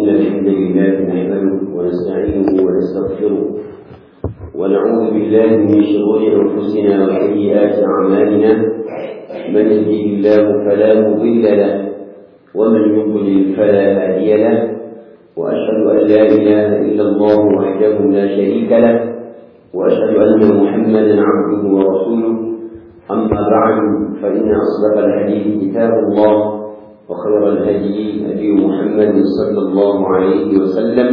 إن الحمد لله نحمده ونستعينه ونستغفره ونعوذ بالله من شرور أنفسنا وسيئات أعمالنا من يهده الله فلا مضل له ومن يضلل فلا هادي له وأشهد أن لا إله إلا الله وحده لا شريك له وأشهد أن محمدا عبده ورسوله أما بعد فإن أصدق الحديث كتاب الله وخير الهدي هدي محمد صلى الله عليه وسلم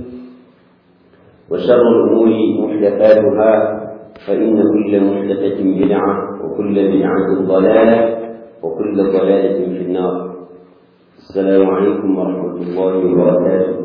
وشر الأمور محدثاتها فإن كل محدثة بدعة وكل بدعة ضلالة وكل ضلالة في النار السلام عليكم ورحمة الله وبركاته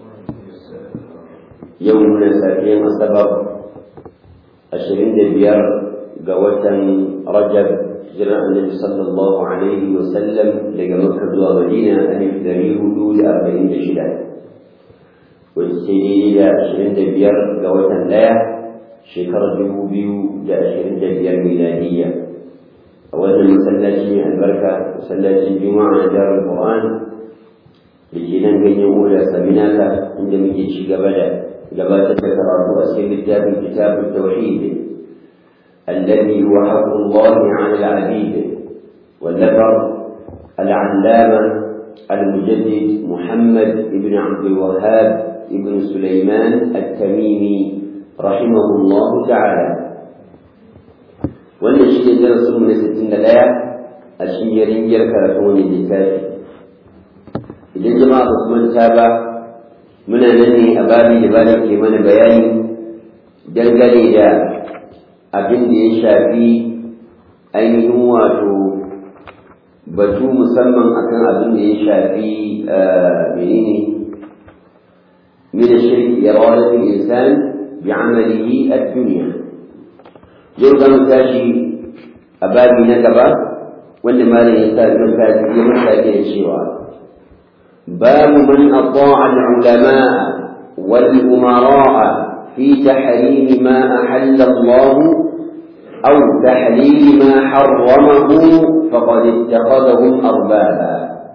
يومنا ساكين السبب أشرين دبيار قوة رجب جرى النبي صلى الله عليه وسلم لقى مكة ومدينة ألف ذريه دول أربعين شدة والسيدي دا أشرين دبيار قوة لا شكر جبو بيو دا أشرين دبيار ميلادية أولا مسلاتي البركة مسلاتي الجمعة دار القرآن لكي ننقل يقول سمناك عندما يجي قبل قبل تذكر أسئلة كتاب كتاب التوحيد الذي هو حق الله على العبيد والذكر العلامة المجدد محمد بن عبد الوهاب بن سليمان التميمي رحمه الله تعالى wannan shi ne darasin mu na sittin da ɗaya a shiyarin yar karatun wani littafi idan jama'a ba su manta ba muna nan ne a babi da bani ke mana bayani dangane da abin da ya shafi ainihin wato batu musamman akan abin da ya shafi menene من الشرك إرادة الإنسان بعمله الدنيا يرضى متاشي أبابي نكبة وأن ما لا يحتاج يمتاج الشيوع باب من أطاع العلماء والأمراء في تحريم ما أحل الله أو تحليل ما حرمه فقد اتخذهم أربابا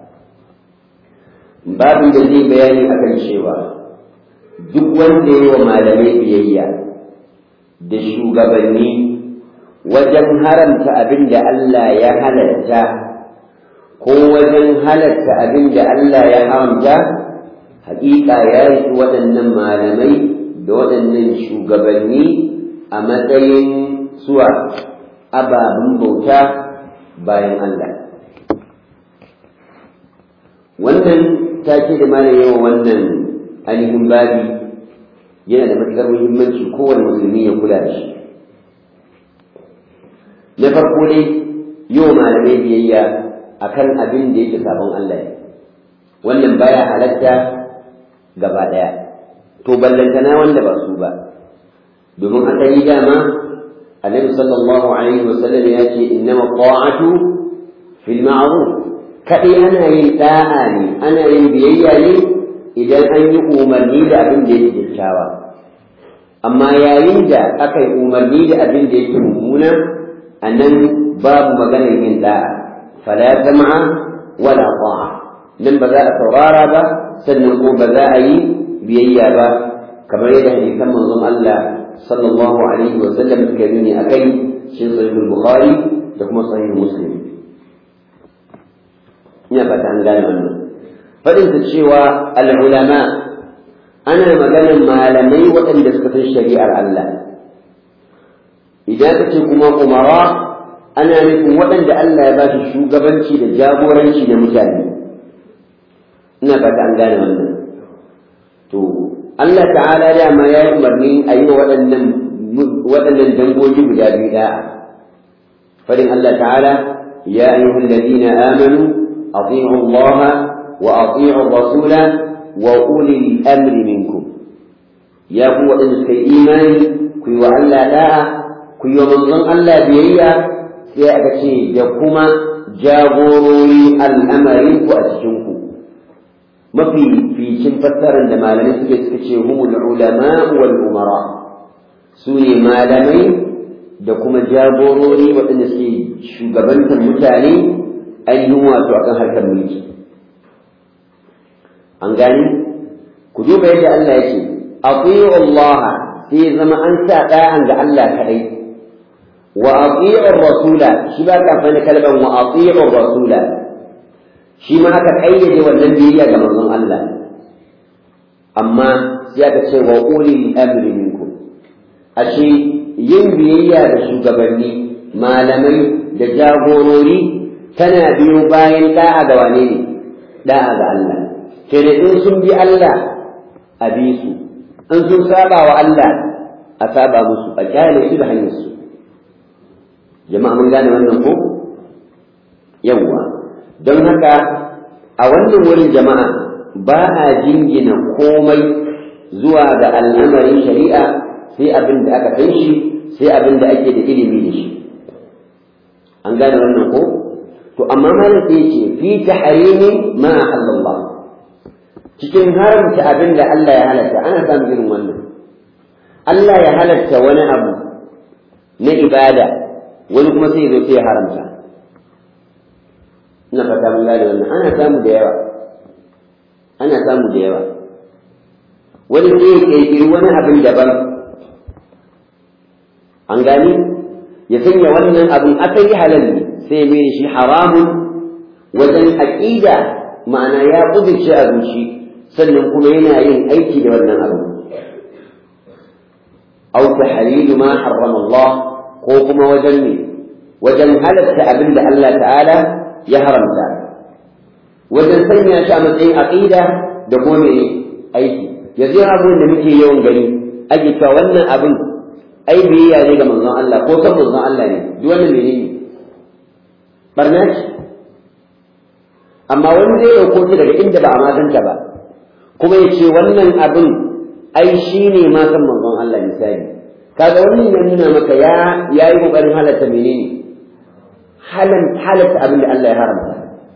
باب الذي بيان أكل شيوا duk wanda yi wa malamai biyayya da shugabanni wajen haramta abin da Allah ya halatta ko wajen halatta abin da Allah ya haramta haƙiƙa ya yi waɗannan malamai da waɗannan shugabanni a matsayin suwa ababen bauta bayan Allah. Wannan take da mana yawan wannan ainihin babi yana da matuƙar muhimmanci kowane musulmi ya kula da shi. Na farko dai yau malamai biyayya akan abin da yake sabon Allah ne. Wannan baya halatta gaba ɗaya. to ballantana wanda ba su ba domin asali dama annabi sallallahu alaihi wa sallam ya ce innama ta'atu fil ma'ruf kadai ana yin da'a ne ana yin biyayya ne idan an yi umarni da abin da yake kyakkyawa amma yayin da aka yi umarni da abin da yake mummuna a nan babu maganar yin da'a fala sam'a wala ta'a nan ba za a saurara ba sannan ko ba za a yi biyayya ba kamar yadda hadisan manzon Allah sallallahu alaihi wa sallam suka nuni akai shi sahih bukhari da kuma sahih muslim ina fata an gane wannan fadin ta cewa al ulama ana maganar malamai waɗanda suka san shari'ar Allah idan ka ce kuma umara ana nufin waɗanda Allah ya ba su shugabanci da jagoranci da mutane ina fata an gane wannan to Allah ta'ala dama ya yi umarni a yi wa waɗannan waɗannan dangogi guda biyu da'a fadin Allah ta'ala ya ayyuhal ladina amanu ati'u Allah wa ati'u rasula wa ulil amri minkum ya ku waɗanda suka yi imani ku yi wa Allah da'a ku yi wa manzon Allah biyayya sai aka ce da kuma jagorori al'amarin ku a cikin ku mafi ficin fassarar da malamai suke suka ce humul ulama wal umara su ne malamai da kuma jagorori waɗanda suke shugabantar mutane ainihin wato akan harkar mulki an gani ku duba yadda Allah yake ati'u Allah sai zama an sa da'an ga Allah kadai wa ati'u rasula shi ba ka fani kalban wa ati'u rasula shi ma aka kayyade wannan biyayya ga manzon Allah amma sai aka ce wa ulil amri minkum ashe yin biyayya da shugabanni malamai da jagorori tana biyo bayan da'a ga wane ne da'a ga Allah sai da in sun bi Allah a bi su in sun saba wa Allah a saba musu a kyale su da hanyar su jama'a mun gane wannan ko yawwa don haka a wannan wurin jama'a ba a jingina komai zuwa ga al'amarin shari'a sai abin da aka san shi sai abin da ake da ilimi da shi an gane wannan ko to amma malam sai ce fi tahrimi ma halallah cikin haramta abin da Allah ya halatta ana samun irin wannan Allah ya halatta wani abu na ibada wani kuma sai zo sai ya haramta ina fata mun gane wannan ana samu da yawa ana samu da yawa wani sai ya kirkiri wani abin daban an gani ya sanya wannan abin asali halal ne sai mai shi haramun wajen aƙida ma'ana ya ƙudurce a zuci sannan kuma yana yin aiki da wannan abu aw tahlilu ma harrama Allah ko kuma wajen ne wajen halatta abin da Allah ta'ala ya haramta wajen sanya shi a matsayin aqida da kuma ne aiki yanzu abin da muke yawan gani ake cewa wannan abin ai biyayya ne ga manzon Allah ko san manzon Allah ne duk wannan menene barna ce amma wani zai dauko ta daga inda ba a maganta ba kuma ya ce wannan abin ai shi ne ma san manzon Allah misali kaga wannan ya nuna maka ya yayi kokarin halatta menene halan halatta abin da Allah ya haramta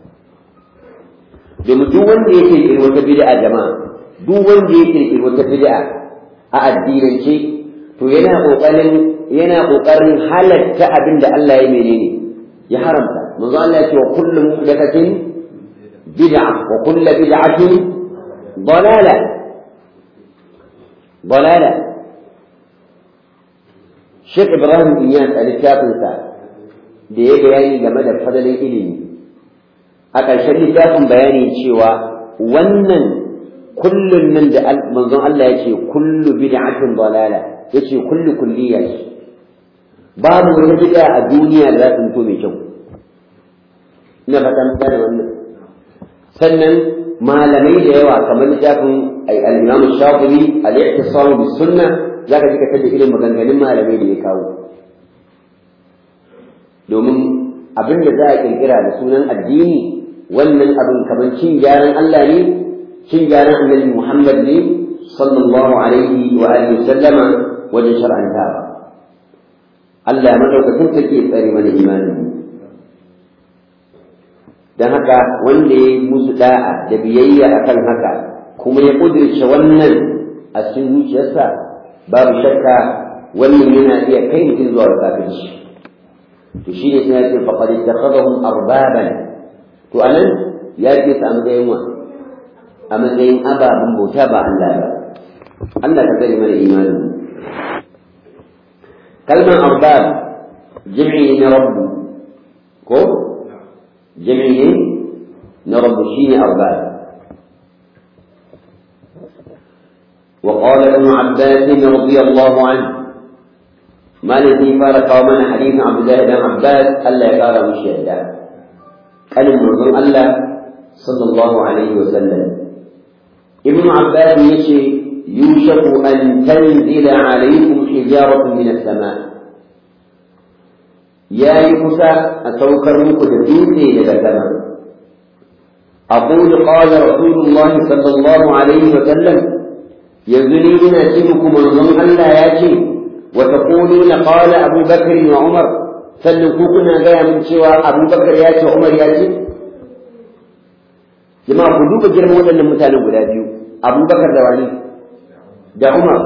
domin duk wanda yake kirkiri wata bid'a jama'a duk wanda yake kirkiri wata bid'a a addinance to yana kokarin yana kokarin halatta abin da Allah ya menene ya haramta manzo Allah ya ce wa kullu muhdathatin bid'a wa kullu bid'atin dalala dalala Sheikh Ibrahim Iyas a littafinsa da ya bayani game da fadalin ilimi a ƙarshen littafin bayani cewa wannan kullun nan da manzon Allah ya ce kullu bid'atin dalala ya ce kullu kulliya babu wani bid'a a duniya da za ta mutu mai kyau ina fata mun da wannan sannan malamai da yawa kamar littafin al-Imam Shafi'i al-Ihtisam bis Sunnah zaka ji ka tada irin maganganun malamai da ya kawo domin abin da za a kirkira da sunan addini wannan abin kamar cin gyaran Allah ne cin gyaran Annabi Muhammad ne sallallahu alaihi wa alihi sallama wajen shar'anta ba Allah ya madaukakin take tsare mana imani dan haka wanda ya musu da'a da biyayya akan haka kuma ya kudirce wannan a cikin zuciyarsa babu shakka wannan yana iya kai mutum zuwa kafirci to shi ne suna ce faqad ittakhadhahum arbaban to anan ya ce su a matsayin wa a matsayin ababen bauta ba Allah ba Allah ka tsare mana imani kalmar arbab jami'i na rabbu ko jami'i na rabbu shine arbab وقال ابن عباس رضي الله عنه ما الذي فارق ومن حديث عبد الله بن عباس الا يقال مشهدا كان المنظر الله صلى الله عليه وسلم ابن عباس يشي يوشك ان تنزل عليكم حجاره من السماء يا يكسى اتوكر مكو دبيتي للسماء اقول قال رسول الله صلى الله عليه وسلم يزني ina ce muku manzon Allah ya ce wa taquluna qala Abu Bakr wa Umar sannan ku kuna gaya min cewa Abu Bakar ya ce Umar ya ce jama'a ku duba girman waɗannan mutanen guda biyu Abu Bakar da wani da Umar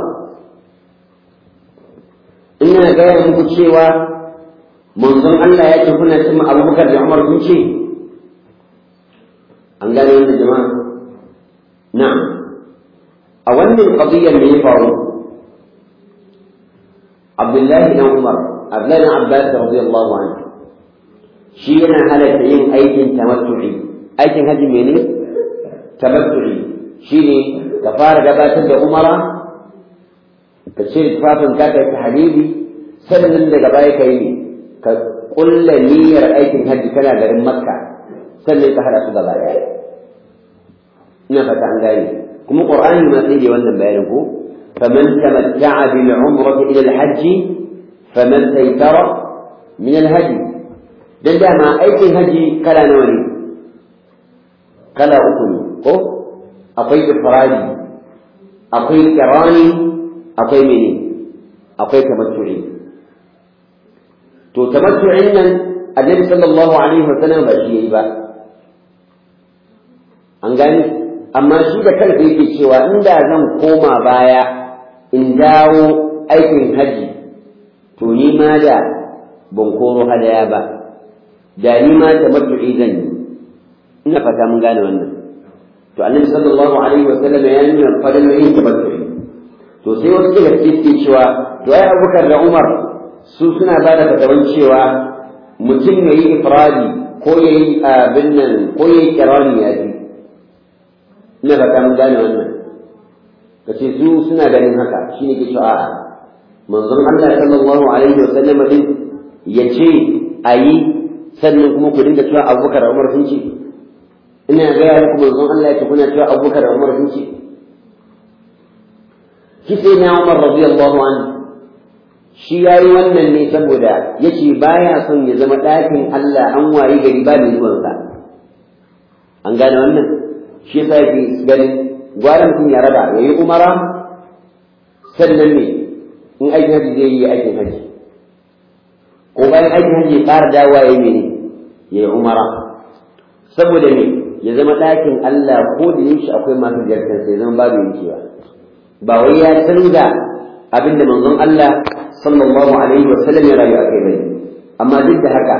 ina gaya muku cewa manzon Allah ya ce kuna cin Abu Bakar da Umar sun ce an gane wannan jama'a na'am wannan qadiyar me ya faru Abdullahi dan Umar Abdullahi dan Abbas radiyallahu anhu shi yana halatta yin aikin tamattu'i aikin haji mene tamattu'i shine ka fara gabatar da umara ka cire tufafin ka kai tahlili sannan daga baya kai ne ka kulla niyyar aikin haji kana garin makka sannan ka hada su gaba daya ina fata an gane kuma qur'ani ma sai da wannan bayanin ko faman tamatta'a bil umrati ila al hajj faman taytara min al hajj dan dama aikin haji kala nawa ne kala uku ne ko akwai ifradi akwai kirani akwai mene akwai tamattu'i to tamattu'in nan annabi sallallahu alaihi wa sallam ba shi yayi ba an gani amma shi da kansa yake cewa inda zan koma baya in dawo aikin haji to ni ma da ban koro hadaya ba da ni ma tamattu'i zan yi ina fata mun gane wannan to annabi sallallahu alaihi wa sallam ya nuna fadlan yin tamattu'i to sai wasu daga cikin cewa to ai Abubakar da Umar su suna ba da fatawan cewa mutum ya yi ifradi ko ya yi abin nan ko ya yi kirani ya ji ina fata mun gane wannan ka ce su suna ganin haka shi ne ke cewa a'a manzon Allah sallallahu alaihi wa sallam din ya ce a yi sannan kuma ku dinga cewa Abubakar da Umar sun ce ina gaya muku manzon Allah ya ce kuna cewa Abubakar da Umar sun ce shi sai na Umar radiyallahu anhu shi yayi wannan ne saboda yace baya son ya zama ɗakin Allah an wayi gari ba mai zuwan sa an gane wannan shi yasa yake ganin gwara mutum ya raba yayi umara sannan ne in aikin haji zai yi aikin haji ko bayan aikin haji ya ƙara dawowa yayi mene yayi umara saboda me ya zama ɗakin Allah ko da yaushe akwai masu ziyartar sai zama babu yankewa ba wai ya canza abin da manzon Allah sallallahu alaihi wa sallam ya rayu a kai bane amma duk da haka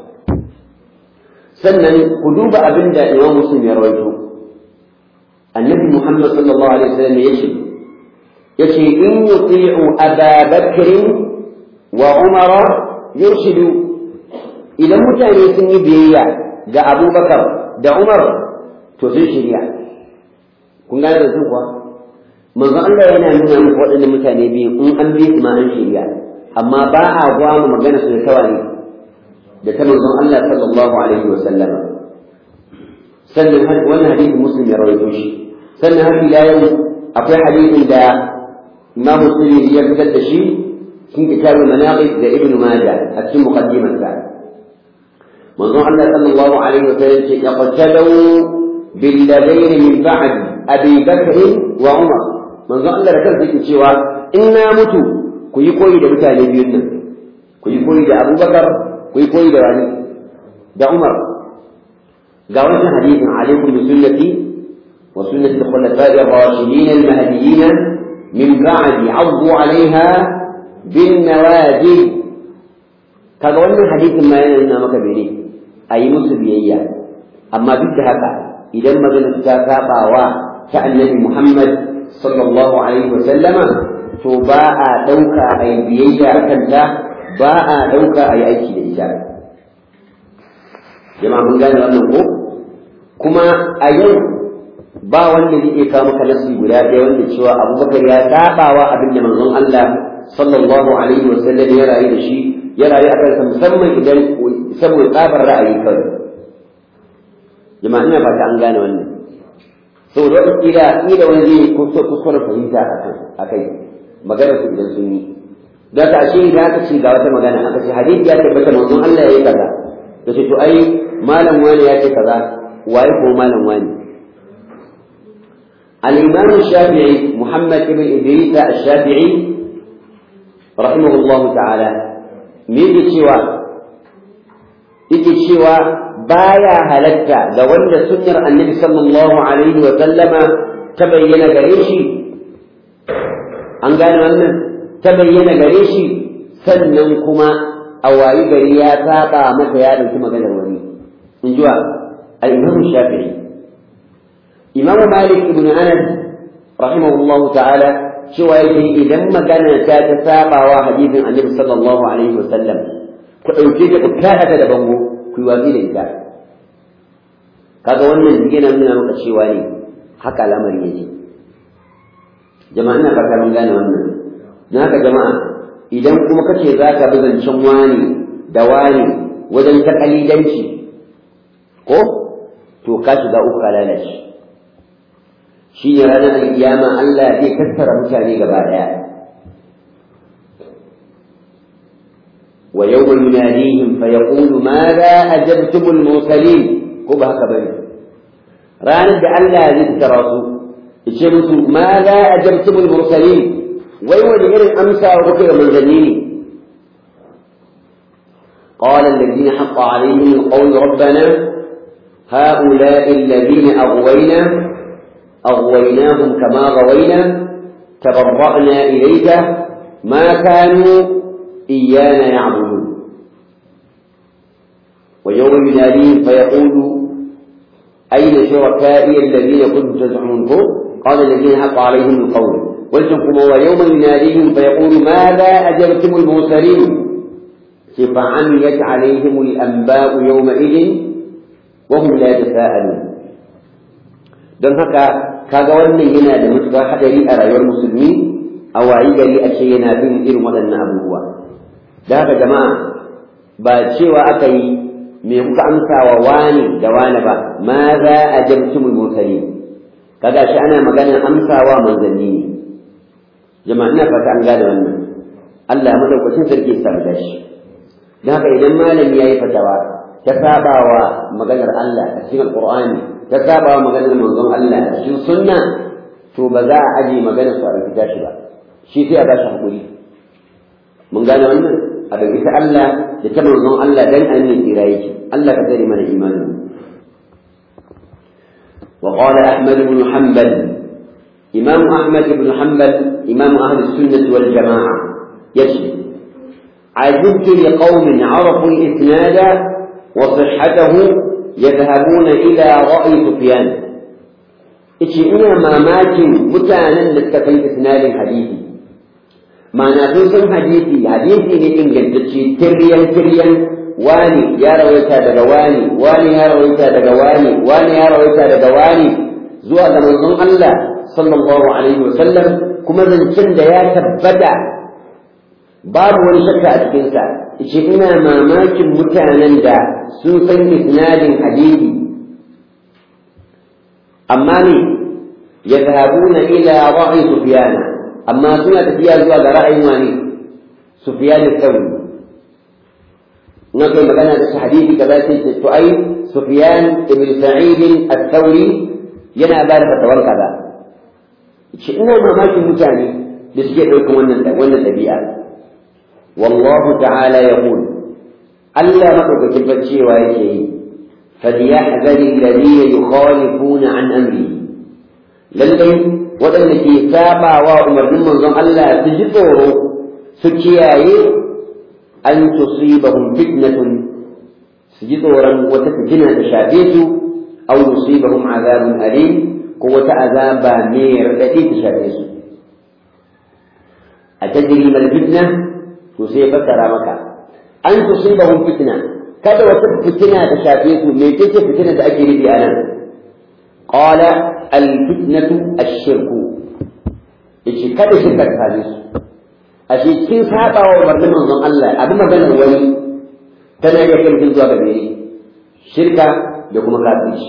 sannan ku duba abin da Imam Muslim ya rawaito annabi Muhammad sallallahu alaihi wa sallam yace yace in yuti'u Aba Bakr wa Umar yurshidu idan mutane sun yi biyayya ga Abubakar da Umar to sun shirya kun gane da su kuwa manzo Allah yana nuna muku waɗannan mutane biyu in an bi su ma an shirya amma ba a gwama magana su da tawani da ta manzon Allah sallallahu alaihi wa sallama sannan wannan hadisi muslim ya rawaito shi sannan har ila yau akwai hadisin da Imam Muslim ya fitar da shi cikin kitabul manaqib da Ibn Majah a cikin muqaddimarsa manzon Allah sallallahu alaihi wa sallam ce yaqtadu bil ladaini min ba'd Abi Bakr wa Umar manzo Allah da kansa yake cewa in na mutu ku yi koyi da mutane biyun nan ku yi koyi da Abubakar ku yi koyi da wani da Umar ga wannan hadisin alaikum bi sunnati wa sunnati al-khulafa'i ar-rashidin al-mahdiyyin min ba'di 'addu 'alayha bin nawajib kaga wannan hadisin ma yana nuna maka bene ayi musu biyayya amma duk da haka idan magana ta sabawa ta annabi Muhammad sallallahu alaihi wa sallama to ba a ɗauka a yi biyayya a kanta ba a ɗauka a yi aiki da ita jama'a mun gane wannan ko kuma a yau ba wanda zai iya kawo maka nasi guda ɗaya wanda cewa abubakar ya sabawa abin da manzon Allah sallallahu alaihi wa sallam ya rayu da shi ya rayu a kansa musamman idan saboda tsabar ra'ayi kawai jama'a ina fata an gane wannan saboda wata kila kila wani zai kuskure fahimta a kai maganar su idan sun yi da ta ashe da aka ce ga wata magana aka ce hadisi ya tabbata manzon Allah ya yi kaza da ce to ai malam wani ya ce kaza waye ko malam wani الإمام الشافعي محمد بن إدريس الشافعي رحمه الله تعالى ميجي شوى يجي شوى baya halatta ga wanda sunnar annabi sallallahu alaihi wa sallama ta bayyana gare shi an gane wannan ta bayyana gare shi sannan kuma a wayi gari ya saba masa ya dauki maganar wani in ji wa al-imam shafi'i imam malik ibn anas rahimahullahu ta'ala cewa yake idan magana ta ta sabawa hadisin annabi sallallahu alaihi wasallam ku ɗauke ta ku kada ta da bango ku yi watsi da ita kaga wannan yana nuna maka cewa ne haka lamarin yake jama'a ina fata mun gane wannan na haka jama'a idan kuma kace za ka bi zancen wani da wani wajen takalidanci ko to ka shiga uku ka lalace shi ne ranar alkiyama Allah zai tattara mutane gaba daya wa yawma yunadihim fa yaqulu madha ajabtum al-mursalin ko ba haka bane ranar da Allah zai tattara su yace musu madha ajabtum al-mursalin wai wani irin amsa wa kuke ga manzanni ne قال الذين حق عليهم القول ربنا هؤلاء الذين أغوينا أغويناهم كما غوينا تبرأنا إليك ما كانوا إيانا يعبدون ويوم يناديهم فيقول أين شركائي الذين كنتم تزعمون قال الذين حق عليهم القول قلتم ويوم يناديهم فيقول ماذا أجبتم المرسلين فعميت عليهم الأنباء يومئذ وهم لا يتساءلون don haka kaga wannan yana da matuƙar haɗari a rayuwar musulmi a wayi gari a ce yana bin irin waɗannan abubuwa da haka jama'a ba cewa aka yi me kuka amsa wa wani da wani ba ma za a jamtumul mursali kaga shi ana maganar amsawa manzanni ne jama'a ina fata an gane wannan Allah madaukakin sarki ya samu dashi don haka idan malami ya yi fatawa ta saba wa maganar Allah a cikin alƙur'ani ta saba wa maganar manzon Allah a cikin sunna to ba za a aje maganar su a rubuta shi ba shi sai a bashi hakuri mun gane wannan a da ta Allah da ta manzon Allah dan an ne tsira yake Allah ka tsare mana imanin وقال أحمد بن حنبل إمام أحمد بن حنبل إمام أهل السنة والجماعة يشهد عجبت لقوم عرفوا الإسناد وصحته يذهبون إلى رأي سفيان إيش إنا ما ماكن متانا لتكفي إسناد حديثي ما نفسهم حديثي حديثي لإنجل تشي تريا تريا واني يا رويتا دقواني واني يا رويتا دقواني واني يا رويتا دقواني زوا منظوم الله صلى الله عليه وسلم كما من شند يا تبدع babu wani shakka a cikinsa ce ina mamakin mutanen da sun san isnadin hadisi amma ne ya zahabuna ila ra'ayi sufiyana amma suna tafiya zuwa ga ra'ayin wani sufiyana sauri na kai magana da hadisi kaza sai ce to ai sufiyan ibn sa'id al-thawri yana ba da fatawar kaza ce ina mamakin mutane da suke ɗaukan wannan wannan ɗabi'a والله تعالى يقول ألا مكتب الفتشي ويشي فليحذر الذين يخالفون عن أمره للي ودن في سابع وأمر من منظم ألا تجدوه سكياي أن تصيبهم فتنة سجدورا وتفتنة تشافيت أو يصيبهم عذاب أليم قوة عذاب مير التي تشافيت أتدري ما الفتنة to sai fassara maka an tusibahum fitna kada wata fitina ta shafe su me ce fitina da ake nufi anan qala al fitnatu ash-shirku yace kada shirka ta same su ashe kin saba wa umarnin manzon Allah abin maganar wani tana iya kai mutum zuwa ga mene shirka da kuma kafirci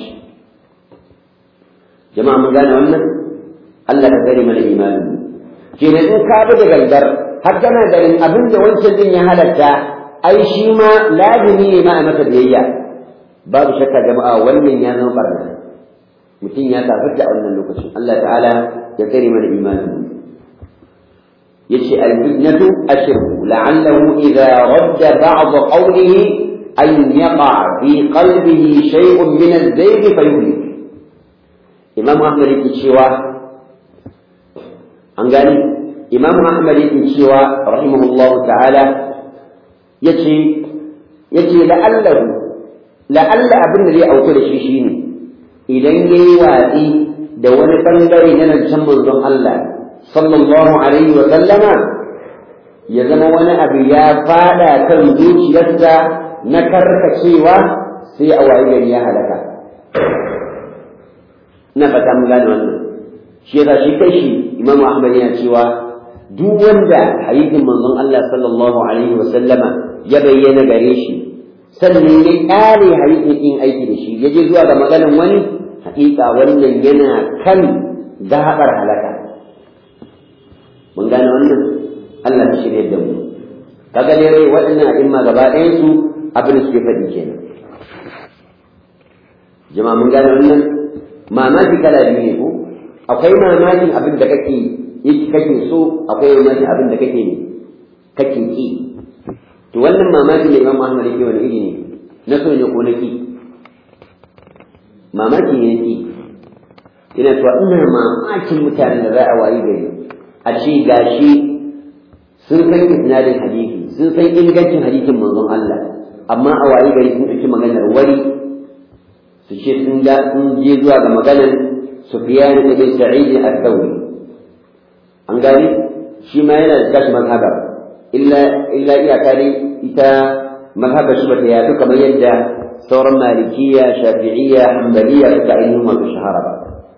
jama'a mun gane wannan Allah ka tsare mana imani kenan in ka bi da gangar har kana ganin abin da wancan din ya halatta ai shi ma lazimi ne ma a masa biyayya babu shakka jama'a wannan ya zama barna mutum ya kafirta a wannan lokacin Allah ta'ala ya tsare mana imani yace al-fitnatu ashirku la'allahu idha radda ba'd qawlihi an yaqa fi qalbihi shay'un min az-zayg fayuhlik imam ahmad yake cewa an gani imam ahmad yake cewa rahimahullahu ta'ala yace yace la'allahu la'alla abin da zai auku da shi shine idan yayi watsi da wani bangare na rancen manzon Allah sallallahu alaihi wa sallama ya zama wani abu ya fada kan zuciyarsa na karkacewa sai a wayi gari ya halaka na fata mun gane wannan shi yasa shi kai shi Imam Ahmad yana cewa duk wanda hadisin manzon Allah sallallahu alaihi wa sallama ya bayyana gare shi sannan ya kare hadisin in aiki da shi ya je zuwa ga maganan wani hakika wannan yana kan gabar halaka mun gane wannan Allah ta shirya da mu kaga dai waɗannan a'imma gaba ɗayan su abin da suke faɗi kenan jama'a mun gane wannan mamaki kala biyu ne ko akwai mamakin abin da kake kake so akwai mamakin abin da kake kake ki to wannan mamakin da Imam Ahmad yake wani iri ne na so ne ko na ki mamaki ne ki ina to ina mamakin mutanen da za a wayi gari a ce gashi sun san isnadin hadisi sun san ingancin hadisin manzon Allah amma a wayi gari sun ɗauki maganar wari su ce sun ga sun je zuwa ga maganar Sufyan ibn Sa'id al-Thawri an gani shi ma yana da kashi mazhaba illa illa iyaka dai ita mazhaba shi bata yafi kamar yadda sauran malikiya shafi'iyya hanbaliya suka ainihin wato shahara ba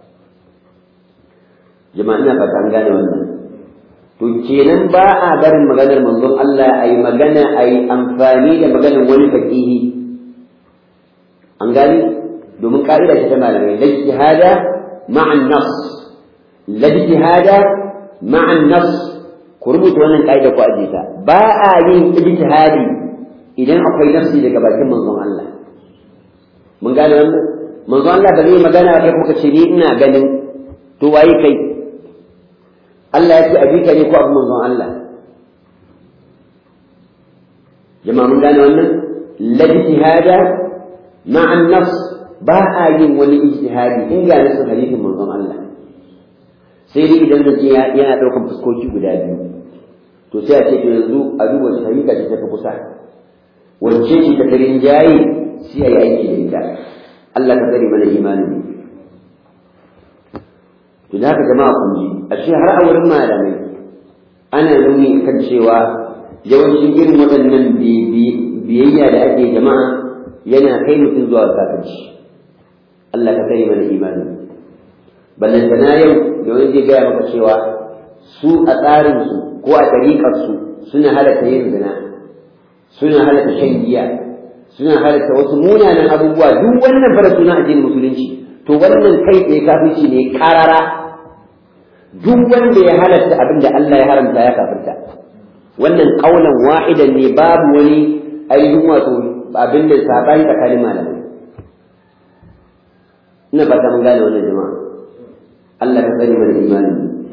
jama'a ina fata an gane wannan to kenan ba a barin maganar manzon Allah a yi magana a yi amfani da maganar wani fakihi an gani domin ka'ida ce ta malamai la ijtihada ma'an nas la ijtihada ma'an nas ku rubuta wannan ka'ida ku aje ta ba a yin ijtihadi idan akwai nafsi daga bakin manzon Allah mun gane wannan manzon Allah ba zai magana kai kuka ce ni ina ganin to waye kai Allah ya ce abi ka ne ko abu manzon Allah jama'a mun gane wannan la ijtihada ma'an nas ba a yin wani ijtihadi in ga nasu hadisin manzon Allah sai dai idan zance yana ɗaukan fuskoki guda biyu to sai a ce to yanzu a duba shi hakika ce ta fi kusa wacce ce ta karin jayi sai a yi aiki da ita Allah ka tsare mana imanin to da haka jama'a kun ji ashe har a wurin malamai ana nuni kan cewa yawancin irin waɗannan biyayya da ake jama'a yana kai mutum zuwa kafirci Allah ka tsare mana imanin ballantana yau da wani zai gaya maka cewa su a tsarinsu ko a ɗariƙarsu suna halatta yin zina suna halatta shan giya suna halatta wasu munanan abubuwa duk wannan fara suna addinin musulunci to wannan kai tsaye kafirci ne karara duk wanda ya halatta abin da Allah ya haramta ya kafirta wannan kaulan wahidan ne babu wani ainihin wato abin da sabani tsakanin malamai ina fata mun gane wannan jama'a Allah ka sani mana imani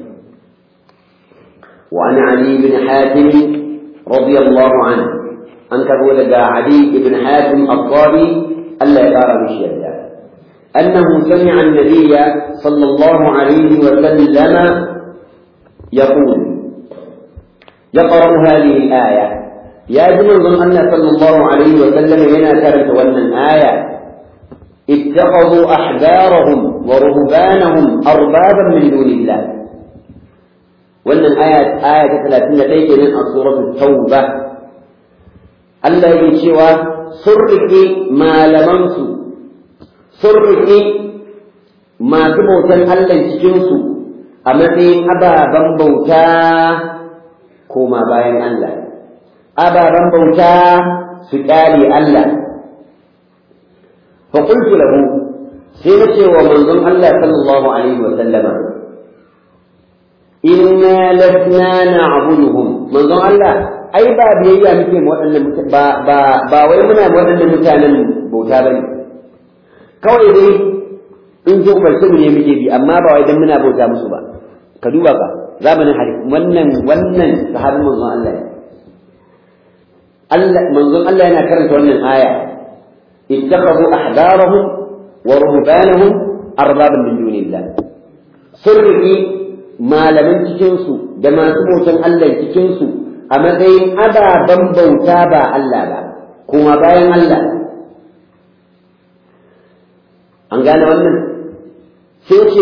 وعن علي بن حاتم رضي الله عنه أنكر ولد علي بن حاتم الضاري ألا يقار بشيئا أنه سمع النبي صلى الله عليه وسلم يقول يقرأ هذه الآية يا جماعة أن صلى الله عليه وسلم هنا كانت ولن آية اتخذوا أحبارهم ورهبانهم أربابا من دون الله wannan aya aya ta talatin da ɗaya kenan a suratul tauba Allah yake cewa sun riƙe malamansu sun riƙe masu bautan Allah cikinsu a matsayin ababen bauta koma bayan Allah ababen bauta su ƙyale Allah fa qultu lahu sai na ce wa manzon Allah sallallahu alaihi wa sallama inna lasna na'buduhum manzon Allah ai ba biyayya muke mu waɗannan ba ba ba wai muna waɗannan mutanen bauta bane kawai dai in ji umarci mu ne muke bi amma ba wai dan muna bauta musu ba ka duba ba zamanin hari wannan wannan sahabin manzon Allah Allah manzon Allah yana karanta wannan aya ittakhadhu ahbarahum wa ruhbanahum arbaban min dunillah sirri malaman cikinsu da masu bautan Allah cikinsu a matsayin ababen bauta ba Allah ba kuma bayan Allah an gane wannan sai ce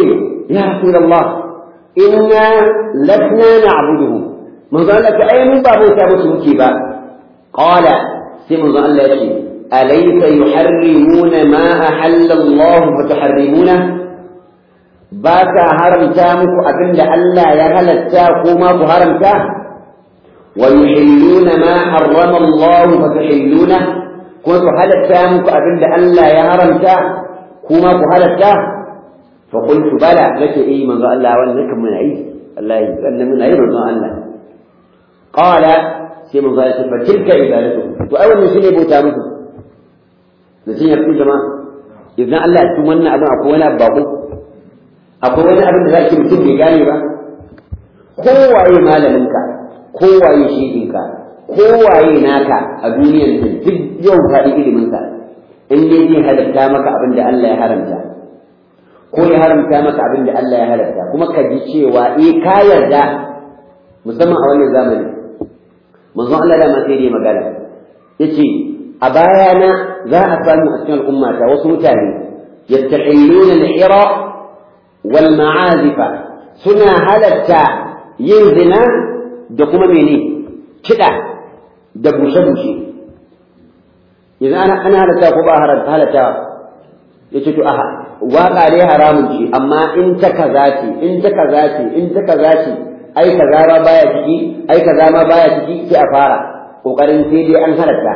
ya rasulullah inna lasna na'buduhu manzo Allah ta ai mun ba bauta musu muke ba qala sai manzo Allah ya ce alaysa yuharrimuna ma ahalla Allah fa tuharrimuna ba ka haramta muku abinda Allah ya halatta ko ma ku haramta wa yuhilluna ma harrama Allah fa tuhilluna ko ku halatta muku abinda Allah ya haramta kuma ku halatta fa qultu bala nake eh manzo Allah wannan kan mun yi Allah ya sanna mun yi manzo Allah qala sai manzo Allah fa tilka ibadatu to ai wannan shine bauta muku da sun yafi jama'a idan Allah ya tun wannan abin akwai wani abu akwai wani abin da zaki mutum bai gane ba kowaye malaminka kowaye shehinka kowaye naka a duniyar nan duk yau faɗi iliminsa in dai zai halatta maka abin da Allah ya haramta ko ya haramta maka abin da Allah ya halatta kuma ka ji cewa eh ka yarda musamman a wannan zamani manzon Allah da ma sai dai magana yace a bayana za a samu a cikin al'ummata wasu mutane yastahilluna al-hira wal ma'azifa suna halatta yin zina da kuma mene kiɗa da bushe-bushe yanzu ana ana halatta ko ba halatta ya ce to aha waƙa dai haramun ce amma in ta kaza ce in ta kaza ce in ta kaza ce ai kaza ma baya ciki ai kaza ma baya ciki sai a fara kokarin sai dai an halatta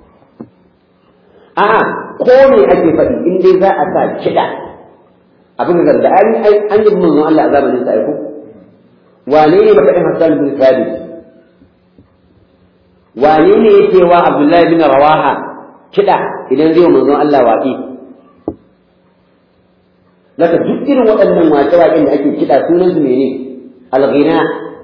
a'a ko me ake faɗi in dai za a sa kiɗa abin da da an an yi mun Allah a zamanin sa aiko wane ne baka Hassan bin Thabit wane ne yake wa Abdullahi bin Rawaha kiɗa idan zai manzon Allah waƙi Laka duk irin waɗannan waƙe-waƙen da ake kiɗa sunan su mene al-ghina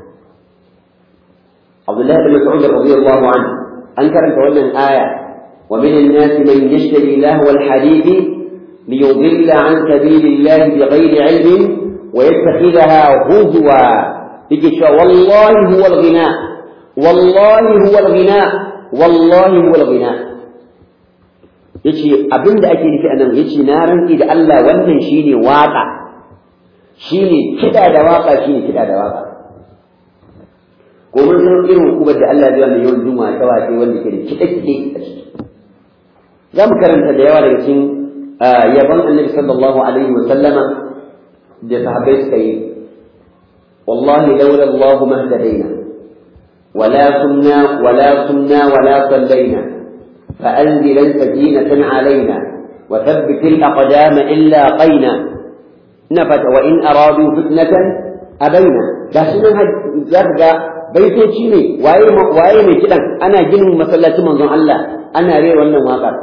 Abdullahi bin Mas'ud radiyallahu anhu an karanta wannan aya wa min an-nas man yashtari lahwa al-hadith liyudilla an sabilillahi bighayri ilmin wa yattakhidha huzwa yake cewa wallahi huwa al-ghina wallahi huwa al-ghina wallahi huwa al-ghina yace abin da ake nufi anan yace na rantsi da Allah wannan shine waka shine kida da waka shine kida da waka ko mun san irin hukumar da Allah ya yi yawan juma ta wace wanda ke da kide kide a ciki za mu karanta da yawa daga cikin yaban annabi sallallahu alaihi wa sallama da sahabbai suka yi wallahi laula Allah mahtadaina ولا كنا ولا كنا ولا صلينا فأنزلا سكينة علينا وثبت الأقدام إلا قينا نفت وإن أرادوا فتنة أبينا لكن زرقا baitoci ne waye waye mai kidan ana ginin masallaci manzon Allah ana rera wannan waƙar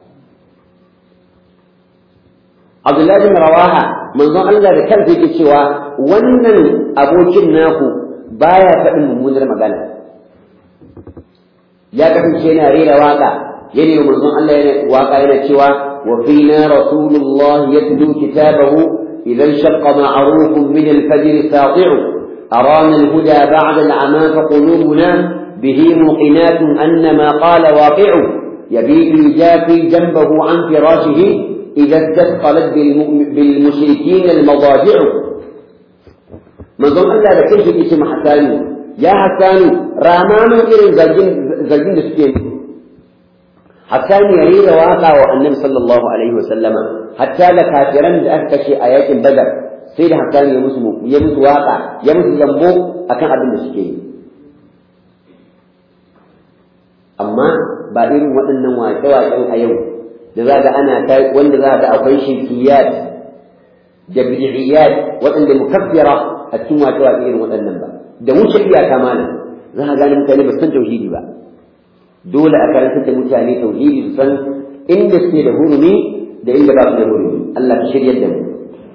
Abdullahi bin Rawaha manzon Allah da kansa yake cewa wannan abokin naku baya faɗin mummunar magana ya kasance yana rera waƙa يعني يوم الله واقعنا سوى وفينا رسول الله يتلو كتابه إذا انشق معروف من الفجر ساطع أرانا الهدى بعد العمى فقلوبنا به موقنات أن ما قال واقع يبيت يجافي جنبه عن فراشه إذا استثقلت بالمشركين المضاجع من ظن الله لكيف اسم حسان يا حسان رامان إلى زلجين سكين hatta ne yayi da waka wa annabi sallallahu alaihi wa sallama hatta da kafiran da aka kashe a yakin badar sai da hatta ne ya musu ya musu waka ya musu zambo akan abin da suke yi amma ba irin waɗannan waƙe-waƙen a yau da za ga ana ta wanda za ga akwai shirkiyat da bid'iyat waɗanda mukaffira a cikin waƙe-waƙe irin waɗannan ba da wuce iyaka mana za ka gane mutane ba san tauhidi ba dole a karanta da mutane tauhidi su san inda suke da hurumi da inda ba su da hurumi Allah ka shiryar da mu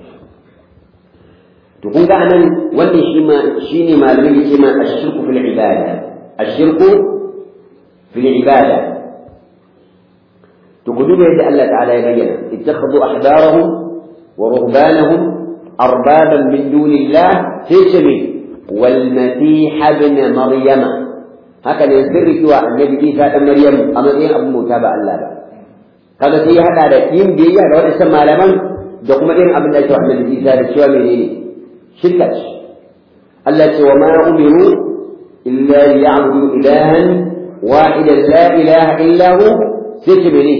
to kun ga anan wannan shi ma shine malamin yake ma ashirku fil ibada ashirku fil ibada to ku duba yadda Allah ta'ala ya bayyana ittakhadhu ahbarahum wa ruhbanahum arbaban min dunillah sai ce me wal masih ibn maryama haka ne sirri kiwa annabi Isa dan Maryam a matsayin abin bauta ba Allah ba kaga sai ya hada da yin biyayya da wadannan malaman da kuma irin abin da ake wa annabi Isa da cewa menene shirka ce Allah ce wa ma umiru illa liya'budu ilahan wahidan la ilaha illa hu sai ce menene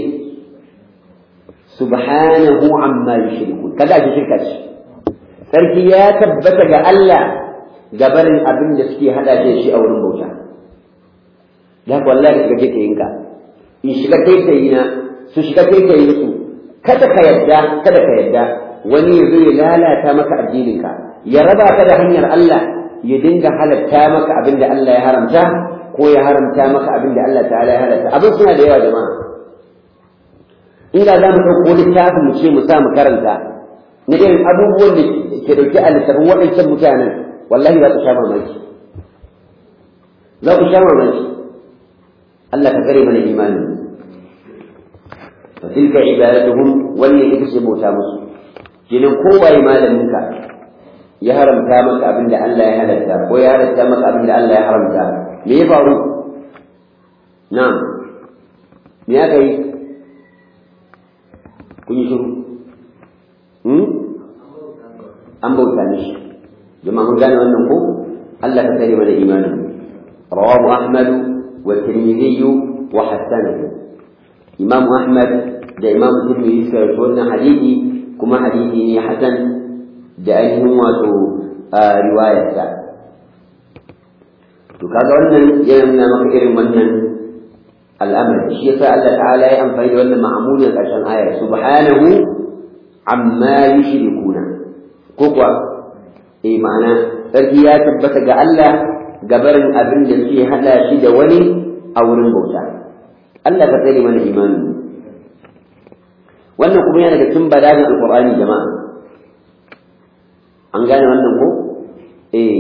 subhanahu amma yushrikun kada ake shirka ce sarki ya tabbata ga Allah gabanin abin da suke hada shi a wurin bauta da wallahi shiga take yinka in shiga taitayi na su shiga taitayi su kada ka yadda kada ka yadda wani ya zo ya lalata maka addininka ya raba ka da hanyar Allah ya dinga halatta maka abin da Allah ya haramta ko ya haramta maka abin da Allah ta'ala ya halatta abin suna da yawa jama'a inda za mu ɗauko littafin mu ce mu sa mu karanta na irin abubuwan da ke ɗauke a littafin waɗancan mutanen wallahi za ku sha mamaki za ku sha mamaki Allah ka kare mana imanin fa tilka ibadatuhum wannan ita ce bauta musu kenan kowaye malaminka ya haramta maka abin da Allah ya halatta ko ya halatta maka abin da Allah ya haramta me ya faru na'am me aka yi kun yi shiru an bauta mishi jama'a mun gane wannan ko Allah ka kare mana imanin rawahu ahmad wa tirmidhi wa hasanahu imam ahmad da imam tirmidhi suka rawaito wannan hadisi kuma hadisi ne hasan da ainihin wato riwayarsa to kaga wannan yana nuna maka irin wannan al'amari shi yasa Allah ta'ala ya amfani da wannan ma'amulin ƙarshen ayar subhanahu amma yushrikuna ko kuwa eh ma'ana sarki ya tabbata ga Allah gabarin abin da suke hada shi da wani a wurin bauta Allah ka tsare mana imani wannan kuma yana da cikin balagin alqur'ani jama'a an gane wannan ko eh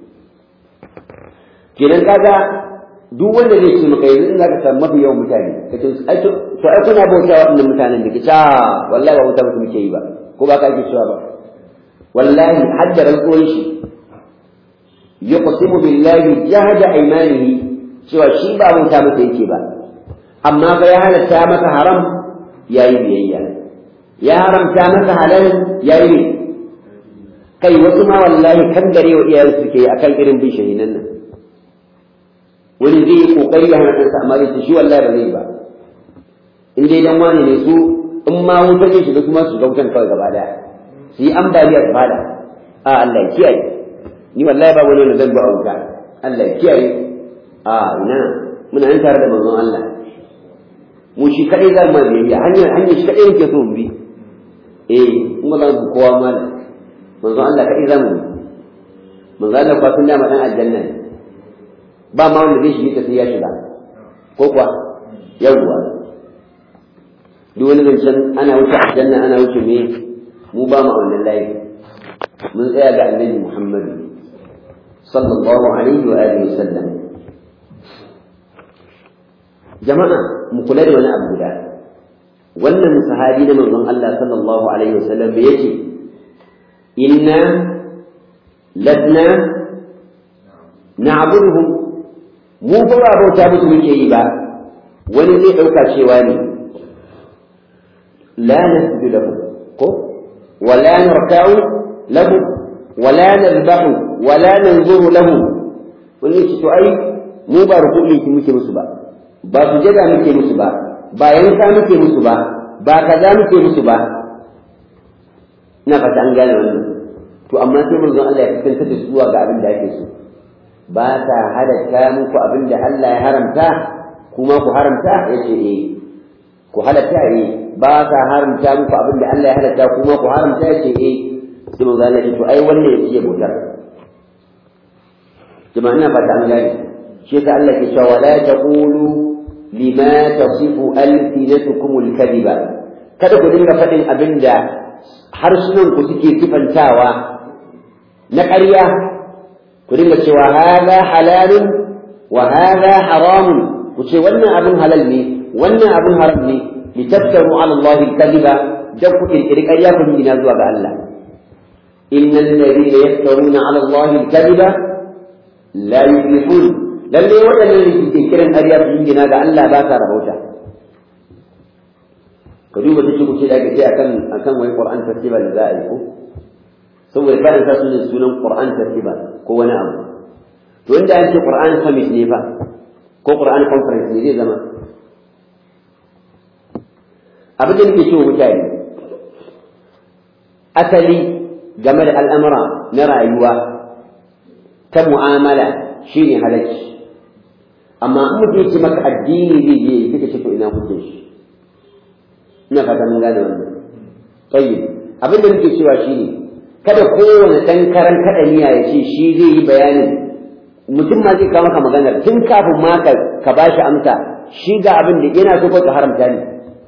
kenan kaga duk wanda zai ce maka yanzu in zaka samu mafi yawan mutane kace ai to ai kuna bauta wa wannan mutanen da kace wallahi ba bauta mutum ke yi ba ko ba ka ake cewa ba wallahi hadda rantsuwan shi yuqsimu billahi jahada aymanihi cewa shi ba bauta masa yake ba amma fa ya halatta maka haram yayi biyayya ya haramta maka halal yayi ne kai wasu ma wallahi kan gare wa iyayen suke akan irin bin shahinan nan wani zai yi kokari ya hana ɗansa amma zai shi wallahi ba zai ba in dai dan wani ne su in ma wuta ne shiga kuma su gautan kawai gaba daya su yi ambaliyar fada a Allah ya kiyaye ni wallahi ba wani wanda zan ba a wuta Allah ya kiyaye a ina muna nan tare da manzon Allah mu shi kadai za mu biyayya hanyar hanyar shi kadai yake so mu bi eh kuma za mu kowa malam manzon Allah kadai za mu bi manzon Allah kwa sun dama dan aljanna ne ba ma wanda zai shige ta sai ya shiga ko kuwa yawwa duk wani zancen ana wuce aljanna ana wuce me mu ba mu a wannan layi mun tsaya ga annabi Muhammadu sallallahu alaihi wa alihi wasallam jama'a mu kula da wani abu guda wannan sahabi na manzon Allah sallallahu alaihi wasallam yace inna ladna na'buduhum mu ba ba bauta musu muke yi ba wani zai ɗauka cewa ne la nasjudu lahu ko wala narka'u lahu wala nadbahu wala nanzuru lahu wani ce to ai mu ba rukuni ki muke musu ba ba sujada muke musu ba ba yanka muke musu ba ba kaza muke musu ba ina fata an gane wannan to amma sai manzon Allah ya kasance da zuwa ga abin da ake so ba ta halatta muku abin da Allah ya haramta kuma ku haramta ya ce eh ku halatta eh ba ta haramta muku abin da Allah ya halatta kuma ku haramta ya ce eh sai mu zana to ai wannan ya ce bautar jama'a ina fata an gane shi yasa Allah ke cewa wala taqulu lima tasifu alsinatukum alkadiba kada ku dinga faɗin abin da harsunan ku suke sifantawa na ƙarya ku dinga cewa hada halalun wa hada haramun ku ce wannan abin halal ne wannan abin haram ne litaftaru ala Allah al-kadhiba dan ku kirkiri ƙarya ku gina zuwa ga Allah innal ladina yaftaruna ala Allah al-kadhiba la yuflihun lalle waɗannan da ke kiran ƙarya su gina ga Allah ba sa rabauta ka duba ta kuce da ake ce akan akan wai Qur'an festival da za a yi ko saboda kada sa sunan sunan Qur'an festival ko wani abu to inda an ce Qur'an summit ne fa ko Qur'an conference ne zai zama abin da nake cewa mutane asali game da al'amura na rayuwa ta mu'amala shine halacci amma in mutum ce maka addini zai je kika ce to ina kuke shi ina fata mun gane wannan tayyib abin da nake cewa shine kada kowane dan karan kada niyya ya ce shi zai yi bayanin mutum ma zai kawo maka maganar tun kafin ma ka ka bashi amsa shi ga abin da yana so ko ka haramta ne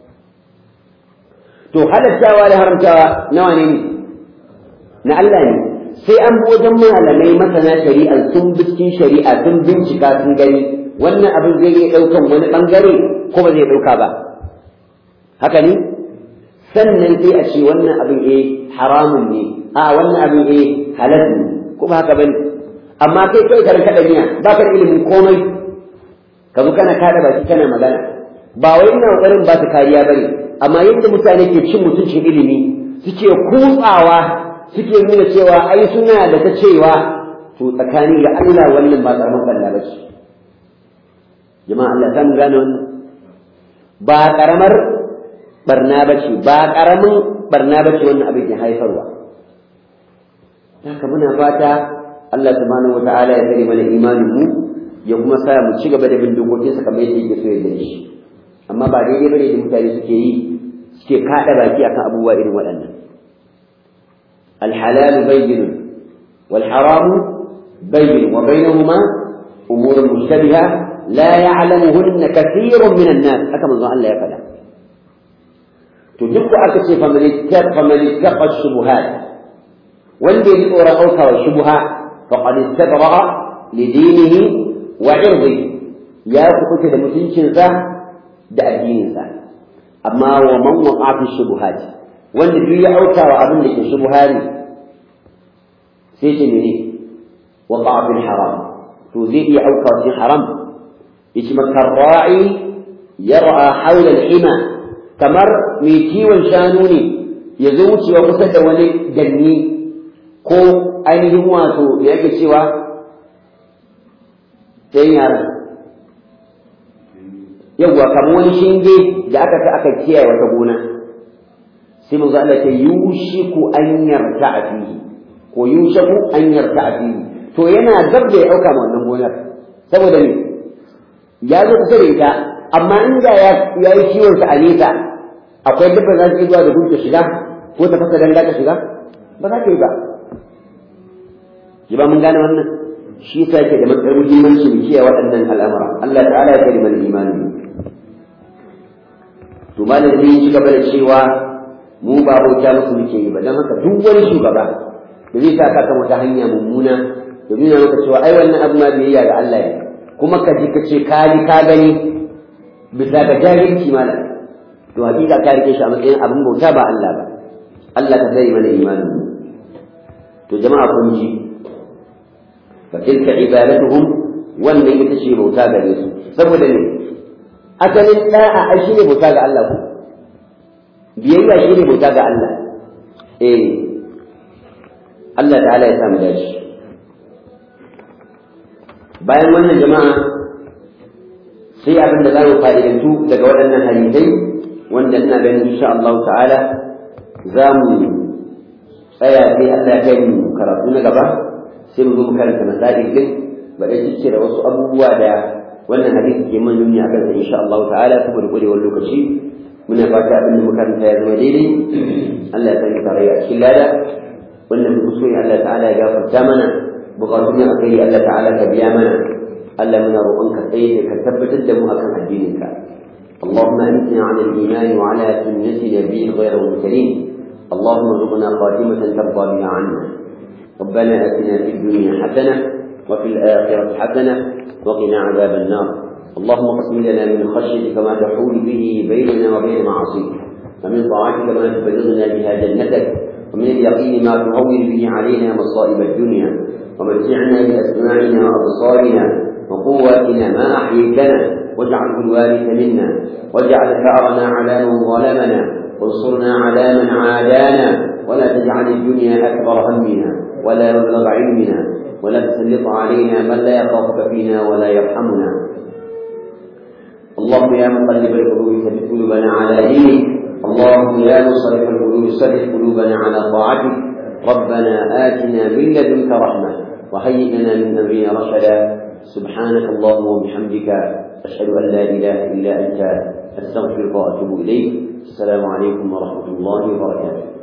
to halattawa da haramtawa nawa ne na Allah ne sai an bi wajen malamai masana shari'a sun bi cikin shari'a sun bincika sun gani wannan abin zai iya ɗaukan wani ɓangare ko ba zai ɗauka ba haka ne sannan sai a ce wannan abin eh haramun ne a wannan abin eh halal ne ko ba haka bane amma kai kai karan kada niya ba ka da ilimin komai ka zo kana kada baki kana magana ba wai ina kokarin ba ta kariya bane amma yadda mutane ke cin mutuncin ilimi suke kutsawa suke nuna cewa ai suna da ta cewa to tsakani ga Allah wannan ba karamin balla ba ce jama'a Allah ta mu gane wannan ba karamar barna ba ce ba karamin barna ba ce wannan abin ke haifarwa haka muna fata Allah subhanahu wata'ala ya kare mana imanin mu ya kuma sa mu ci gaba da bin dokokinsa kamar yadda yake so ya da shi amma ba daidai bane da mutane suke yi suke kada baki akan abubuwa irin waɗannan الحلال بين والحرام بين وبينهما أمور مشتبهة لا يعلمهن كثير من الناس كما الله الله يفعل تجب أكثر فمن اتقى فمن اتقى الشبهات والذي يقرأ أوكى الشبهات فقد استبرأ لدينه وعرضه يا كنت لمتنشن ذا da addininsa amma wa man waqa fi shubuhat wanda duk ya auka wa abin da ke shubha ne sai ce mene waqa fi haram to zai iya auka cikin haram yace makar ra'i yar'a hawla al-hima kamar mai kiwon shanu ne ya zo wucewa kusa da wani danni ko ainihin wato ya yake cewa sai yaran yawwa kamar wani shinge da aka ta aka kiyaye wata gona sai mu Allah ta yushiku an yarta a fihi ko yushaku an yarta a fihi to yana gab da ya auka ma wannan gonar saboda me ya zo kusa da ita amma inda ya ya yi kiwon sa a nesa akwai dabba za su yi zuwa da gudu shiga ko ta fasa danga ta shiga ba za ta yi ba ji ba mun gane wannan shi yasa yake da matsar muhimmanci mu kiyaye waɗannan al'amura Allah ta'ala ya kare mana imani to malam zai ci gaba da cewa mu ba bauta musu muke yi ba don haka duk wani shugaba da zai sa ka wata hanya mummuna da nuna maka cewa ai wannan abu ma biyayya ga Allah ne kuma ka ji ka ce ka ji ka gani bisa ga jahilci malam to hakika ka rike shi a matsayin abin bauta ba Allah ba Allah ka zai mana imanin to jama'a kun ji fa tilka ibadatuhum wannan ita ce bauta gare su saboda ne asalin da'a ai shine bauta ga Allah ko biyayya shine bauta ga Allah eh Allah ta'ala ya samu dace bayan wannan jama'a sai abin da za mu fa'idantu daga waɗannan hadisai wanda ina ganin insha Allah ta'ala za mu tsaya sai Allah ya kai mu karatu na gaba sai mu zo mu karanta masail din ba dai cike da wasu abubuwa da wannan hadisi ke mun nuni akan sa insha Allah ta'ala saboda kurewar lokaci muna fata abin da muka ya zama daidai Allah ya sanya tarayya a cikin lada wannan da kuskure Allah ta'ala ya gafarta mana bukatun ya akai Allah ta'ala ka biya mana Allah muna roƙonka tsaye da ka tabbatar da mu akan addininka اللهم أمتنا على الإيمان وعلى سنة نبي غير المرسلين اللهم ارزقنا خاتمة ترضى بها عنا ربنا آتنا في الدنيا حسنة وفي الآخرة حسنة وقنا عذاب النار اللهم اقسم لنا من خشيتك ما تحول به بيننا وبين معاصيك ومن طاعتك ما تبلغنا بها جنتك ومن اليقين ما تهون به علينا مصائب الدنيا ومتعنا بأسماعنا وأبصارنا وقواتنا ما أحييتنا واجعله الوارث منا واجعل ثأرنا على من ظلمنا وانصرنا على من عادانا ولا تجعل الدنيا أكبر همنا ولا مبلغ علمنا ولا تسلط علينا من لا يخافك فينا ولا يرحمنا اللهم يا مقلب القلوب ثبت قلوبنا على دينك اللهم يا مصرف القلوب صرف قلوبنا على طاعتك ربنا آتنا من لدنك رحمة وهيئ لنا من أمرنا رشدا سبحانك اللهم وبحمدك أشهد أن لا إله إلا أنت أستغفرك وأتوب إليك السلام عليكم ورحمة الله وبركاته